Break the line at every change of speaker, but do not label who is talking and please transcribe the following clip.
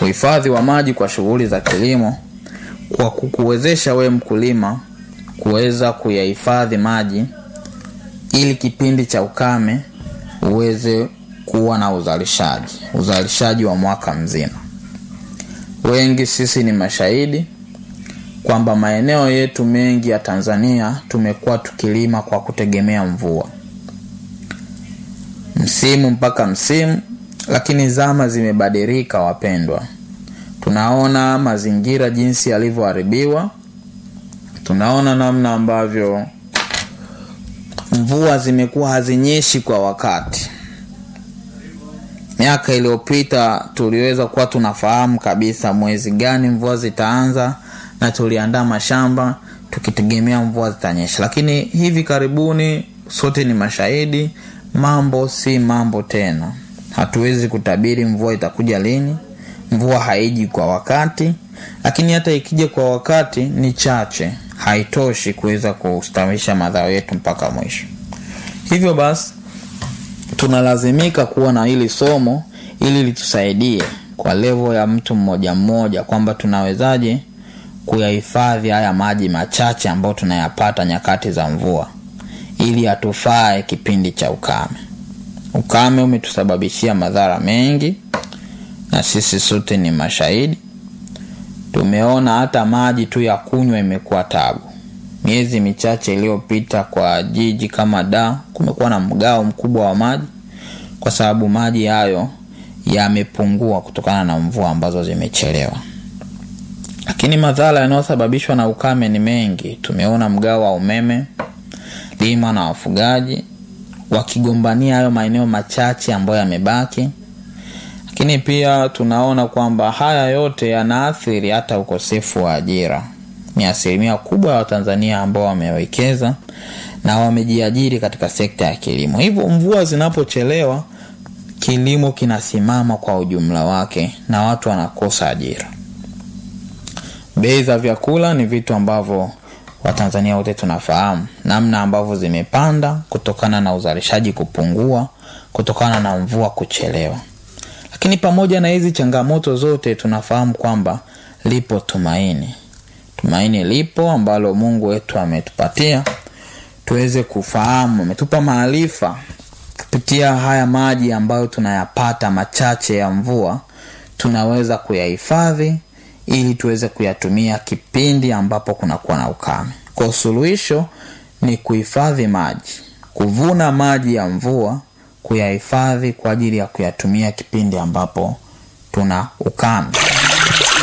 uhifadhi wa maji kwa shughuli za kilimo kwa kukuwezesha wewe mkulima kuweza kuyahifadhi maji ili kipindi cha ukame uweze kuwa na uzalishaji uzalishaji wa mwaka mzima wengi sisi ni mashahidi kwamba maeneo yetu mengi ya tanzania tumekuwa tukilima kwa kutegemea mvua msimu mpaka msimu lakini zama zimebadilika wapendwa tunaona mazingira jinsi yalivyoharibiwa tunaona namna ambavyo mvua zimekuwa hazinyeshi kwa wakati miaka iliyopita tuliweza kuwa tunafahamu kabisa mwezi gani mvua zitaanza na tuliandaa mashamba tukitegemea mvua zitanyesha lakini hivi karibuni sote ni mashahidi mambo si mambo tena hatuwezi kutabiri mvua itakuja lini mvua haiji kwa wakati lakini hata ikija kwa wakati ni chache haitoshi kuweza kustawisha madhao yetu mpaka mwisho hivyo basi tunalazimika kuwa na hili somo ili litusaidie kwa levo ya mtu mmoja mmoja kwamba tunawezaje kuyahifadhi haya maji machache ambayo tunayapata nyakati za mvua ili atufae kipindi cha ukame ukame umetusababishia madhara mengi na sisi sote ni mashahidi tumeona hata maji tu ya kunywa imekuwa tabu miezi michache iliyopita kwa jiji kama da kumekuwa na mgao mkubwa wa maji kwa sababu maji hayo yamepungua kutokana na mvua ambazo zimechelewa lakini madhara yanayosababishwa na ukame ni mengi tumeona mgao wa umeme lima na wafugaji wakigombania hayo maeneo machache ambayo yamebaki lakini pia tunaona kwamba haya yote yanaathiri hata ukosefu wa ajira ni asilimia kubwa ya watanzania ambao wamewekeza na wamejiajiri katika sekta ya kilimo hivyo mvua zinapochelewa kilimo kinasimama kwa ujumla wake na watu wanakosa ajira bei za vyakula ni vitu ambavyo watanzania wote tunafahamu namna ambavyo zimepanda kutokana na uzalishaji kupungua kutokana na mvua kuchelewa lakini pamoja na hizi changamoto zote tunafahamu kwamba lipo tumaini tumaini lipo ambalo mungu wetu ametupatia tuweze kufahamu ametupa maarifa kupitia haya maji ambayo tunayapata machache ya mvua tunaweza kuyahifadhi ili tuweze kuyatumia kipindi ambapo kunakuwa na ukame kwa suluhisho ni kuhifadhi maji kuvuna maji ya mvua kuyahifadhi kwa ajili ya kuyatumia kipindi ambapo tuna ukame